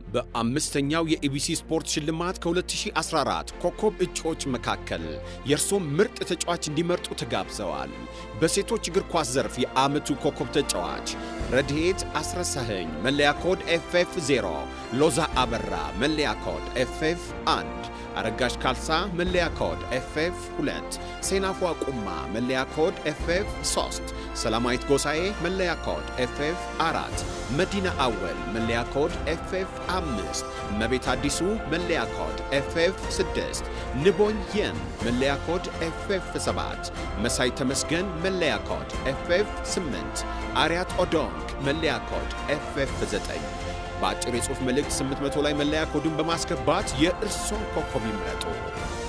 በአምስተኛው የኢቢሲ ስፖርት ሽልማት ከ2014 ኮከብ እጩዎች መካከል የእርሶም ምርጥ ተጫዋች እንዲመርጡ ተጋብዘዋል። በሴቶች እግር ኳስ ዘርፍ የዓመቱ ኮከብ ተጫዋች ረድኤት አስረሳኸኝ መለያ ኮድ ኤፍኤፍ 0፣ ሎዛ አበራ መለያ ኮድ ኤፍኤፍ 1፣ አረጋሽ ካልሳ መለያ ኮድ ኤፍኤፍ 2፣ ሴናፏ ቁማ መለያ ኮድ ኤፍኤፍ 3፣ ሰላማዊት ጎሳኤ መለያ ኮድ ኤፍኤፍ 4፣ መዲና አወል መለያ ኮድ ኤፍኤፍ 5፣ መቤት አዲሱ መለያ ኮድ ኤፍኤፍ 6፣ ንቦኝ የን መለያ ኮድ ኤፍኤፍ 7፣ መሳይ ተመስገን መለያ ኮድ ኤፍኤፍ 8፣ አርያት ኦዶንግ መለያ ኮድ ኤፍኤፍ 9 በአጭር የጽሑፍ መልእክት 800 ላይ መለያ ኮዱን በማስገባት የእርሶን ኮከብ ይምረጡ።